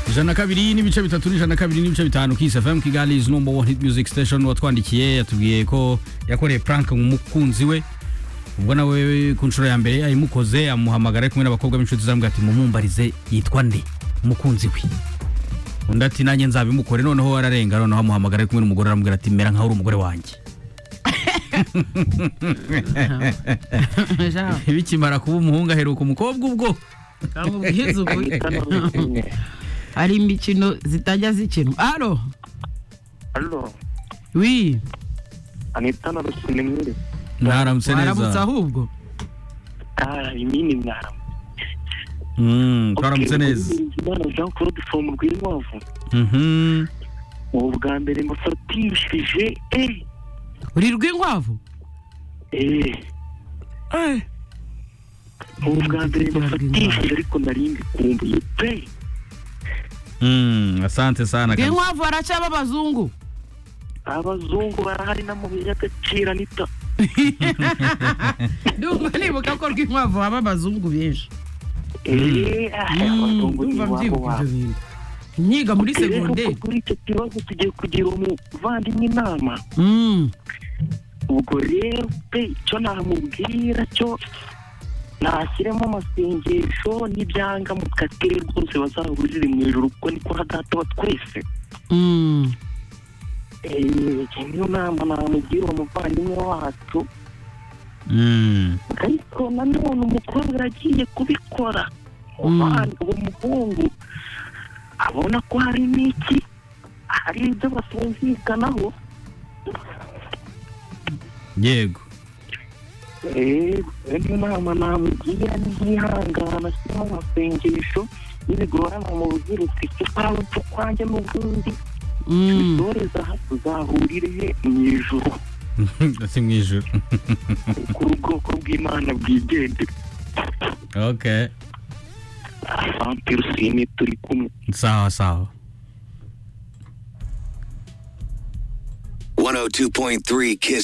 ijana na kabiri n'ibice bitatu n'ijana na kabiri n'ibice bitanu kisi fm kigali is number one hit music station watwandikiye yatubwiye ko yakoreye prank mu mukunzi we ubwo nawe ku nshuro ya mbere yayimukoze amuhamagara ari kumwe n'abakobwa b'inshuti zamubwira ati mumumbarize yitwa nde umukunzi we undi ati nanjye nzabimukore noneho ararenga noneho amuhamagara ari kumwe n'umugore aramubwira ati mera nkaho uri umugore wanjye Jean, bikimara kuba umuhungu aheruka umukobwa ubwo amubwiza ubu hari imikino zitajya zikinwa alo Halo, wi Anita narushye ni mwiri. mwaramutse waramutse neza ahubwo Ah, imini mwaramutse. Mm, twaramutse Okay, neza Bizimana Jean Claude from Rwinkwavu. Mhm. Ubu bwa mbere mufatishije eh uri rw'inkwavu eh ubu bwa mbere mufatishije ariko nari mbikumbuye pe. Mm, asante sana kabisa. rw'inkwavu haracaba abazungu Abazungu barahari na mu by'agaciro Anita. ndumva nibuka ko rw'inkwavu haba abazungu benshi Eh, ah, abazungu ni ndumva wabo mbyibuka wabo. ibyo bintu nyiga muri Okay, rero segonderi kuri icyo kibazo tugiye kugira umuvandimwe inama. Mm. ubwo rero pe icyo namubwira cyo nashyiremo amasengesho n'ibyanga mu katire rwose bazaba ziri mu ijoro kuko niko hadata wa twese Mm. Eh, niyo nama namugira uwo muvandimwe wacu Mm. ariko nanone umukobwa yagiye kubikora umuvandi- uwo muhungu abona ko hari n'iki hari ibyo batumvikanaho Yego. eee inama namugira ntihangana ashyiramo amasengesho n'ibigorana mu buziruti tukawe tukwanjye n'ubundi Mm. doreza aha tuzahurire he mu ijuru Si mu ijuru. ku bwoko bw'imana bwigendera Okay. asante rusine turi kumwe Sawa sawa. 102.3 Kiss